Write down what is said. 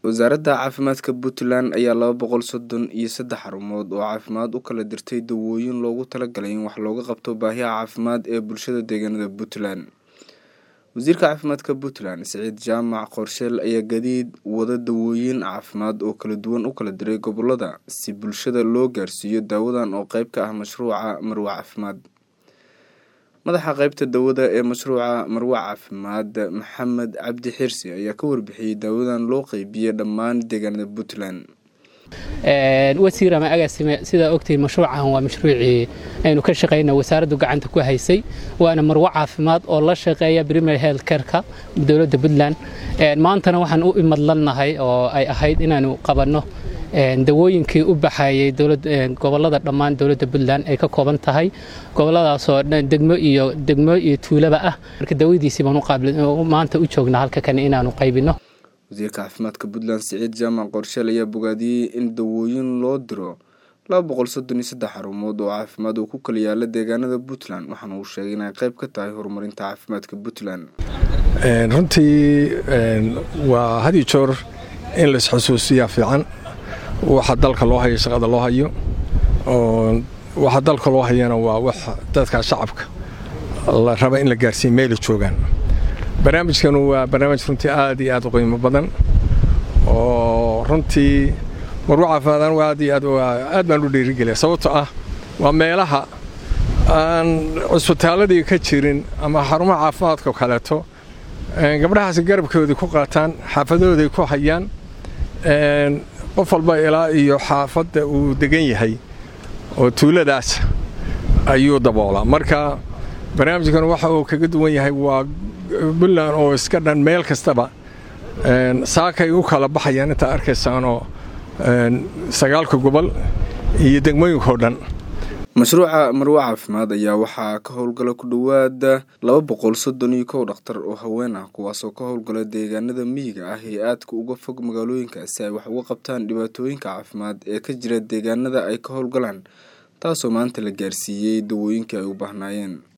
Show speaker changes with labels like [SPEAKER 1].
[SPEAKER 1] wasaaradda caafimaadka puntland ayaa laba boqol soddon iyo saddex xarumood oo caafimaad u kala dirtay dawooyin loogu talagalay in wax looga qabto baahiyaha caafimaad ee bulshada deegaanada puntland wasiirka caafimaadka puntland siciid jaamac qorsheel ayaa gadiid wada dawooyin caafimaad oo kala duwan u kala diray gobolada si bulshada loo gaarsiiyo daawadan oo qeyb ka ah mashruuca marwe caafimaad madaxa qeybta dawada ee mashruuca marwe caafimaad maxamed cabdi xirsi ayaa ka warbixiyey daawadan loo qeybiyey dhammaan deegaanada puntland
[SPEAKER 2] wasiir ama agaasime sidaa ogtay mashruucan waa mashruucii aynu ka shaqayna wasaaraddu gacanta ku haysay waana marwo caafimaad oo la shaqeeya primary health careka dowladda puntland maantana waxaan u imadlannahay oo ay ahayd inaanu qabanno dawooyinkii u baxayay gobolada dhammaan dowladda puntland ay ka kooban tahay goboladaasoo degmo iyo degmo iyo tuulaba ah marka dawadiisii baan maanta u joognaa halka kane inaanu qaybino
[SPEAKER 1] wasiirka caafimaadka puntland siciid jaamac qorsheel ayaa bogaadiyey in dawooyin loo diro laba boqol soddon iyo saddex xarumood oo caafimaad oo ku kala yaala deegaanada puntland waxaana uu sheegay inay qayb ka tahay horumarinta caafimaadka puntland
[SPEAKER 3] runtii waa hadi joor in laisxusuusiyaa fiican waxa dalka loo hayo shaqada loo hayo waxa dalka loo hayana waa wax dadka shacabka la raba in la gaarsiiya meela joogaan barnaamijkanu waa barnaamij runtii aad iyo aad u qiimo badan oo runtii marwo caafimaadaan aad iyo aad aad baan u dhiirigeliya sababtoo ah waa meelaha aan cusbitaaladii ka jirin ama xarumaha caafimaadka oo kaleeto gabdhahaasi garabkoodii ku qaataan xaafadahooday ku hayaan qof walba ilaa iyo xaafadda uu degan yahay oo tuuladaas ayuu daboolaa marka barnaamijkan waxa uu kaga duwan yahay waa puntland oo iska dhan meel kastaba saakay u kala baxayaan intaa arkaysaanoo sagaalka gobol iyo degmooyinkao dhan
[SPEAKER 1] mashruuca marwe caafimaad ayaa waxaa ka howlgala ku dhowaada laba boqol soddon iyo kow dhakhtar oo haween ah kuwaasoo ka howlgala deegaanada miyiga ah ee aadka uga fog magaalooyinka si ay wax uga qabtaan dhibaatooyinka caafimaad ee ka jira deegaanada ay ka howlgalaan taasoo maanta la gaarsiiyey dawooyinkii ay u baahnaayeen